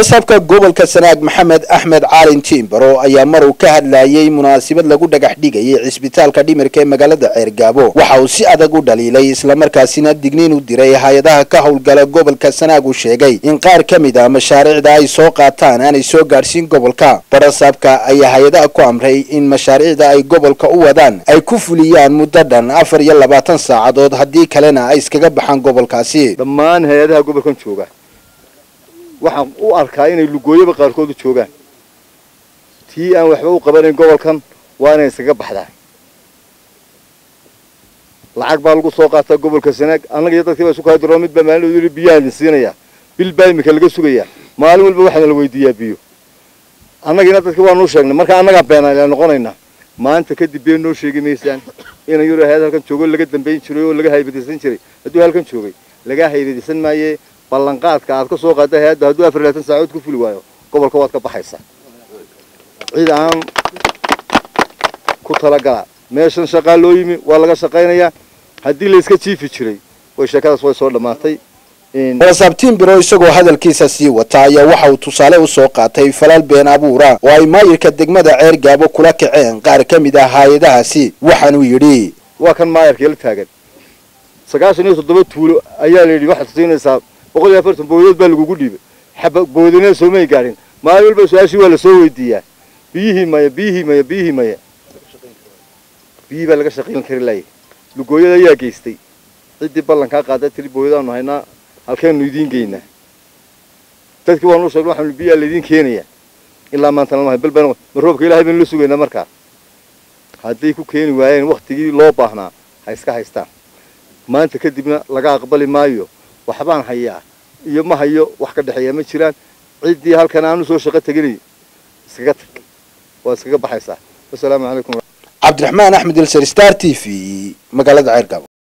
barasaabka gobolka sanaag maxamed axmed caalin tiimbaro ayaa mar uu ka hadlayay munaasabad lagu dhagax dhigayay cisbitaalka dhimirka ee magaalada ceergaabo waxa uu si adag u dhaliilay islamarkaasina digniin u diray hay-adaha ka howlgala gobolka sanaag uu sheegay in qaar ka mid a mashaariicda ay soo qaataan aanay soo gaadhsiin gobolka barasaabka ayaa hay-adaha ku amray in mashaariicda ay gobolka u wadaan ay ku fuliyaan muddo dhan afar iyo labaatan saacadood haddii kalena ay iskaga baxaan gobolkaasi dhammaan hay-adaha gobolkan jooga waxaan u arkaa inay lugooyaba qaarkood u joogaan tii aan waxba u qabanayn gobolkan waa inay iskaga baxdaa lacag baa lagu soo qaataa gobolka sanaag annaga iyo dadkii baa isu kaadiro mid baa maalin yidhi biyaha idin siinayaa bil baa imika laga sugayaa maalin walba waxaana la weydiiyaa biyo annagiina dadkii waanuu sheegnay marka annagaa beenaala noqonaynaa maanta kadib been noo sheegi maysaan ina yaro hay-ad halkan joogo laga dambayn jiray oo laga haybadaysan jiray hadduu halkan joogay laga haybadaysan maayee ballanqaadka aad ka soo qaada hay-adda hadduu afar labaatan saacood ku fuli waayo gobolka waad ka baxaysaa cid aan ku talagala meeshan shaqaa loo yimi waa laga shaqaynayaa haddii layska jiifi jiray way sheekadaas way soo dhammaatay barasaab tiimbiro isagoo hadalkiisa sii wata ayaa waxa uu tusaale usoo qaatay falal been abuura oo ay maayirka degmada ceer gaabo kula kaceen qaar ka mid ah hay-adahaasi waxaanuu yidhi waa kan maayarka la taagan sagaashan iyo toddoba tuulo ayaa la yidhi waxaad siinaysaa boqol iyo afartan booyadood baa lagugu dhiibay xaba booyadina soomay gaadhin maalin walba su-aashii waa lasoo weydiiyaa biyihii maya biyihii maya biyihii maya biyihii baa laga shaqayn kari laayay lugooyada ayaa geystay ciddii ballankaa qaada tiri booyadaanu haynaa halkeenu idiin geynaa dadkii waanu sheegna waxaanu biyaa laydiin keenayaa ilaa maanta lama hay bal baan ma roobka ilaahay baynu la sugaynaa markaa hadday ku keeni waayeen waktigii loo baahnaa ha iska haystaan maanta kadibna laga aqbali maayo waxbaan hayaa iyo ma hayo wax ka dhexeeya ma jiraan ciddii halkan aanu soo shaqo teginay iskaga tag waad iskaga baxaysaa wasalaamu calaykum cabdiraxmaan axmed ilser star t v magaalada ceergaabo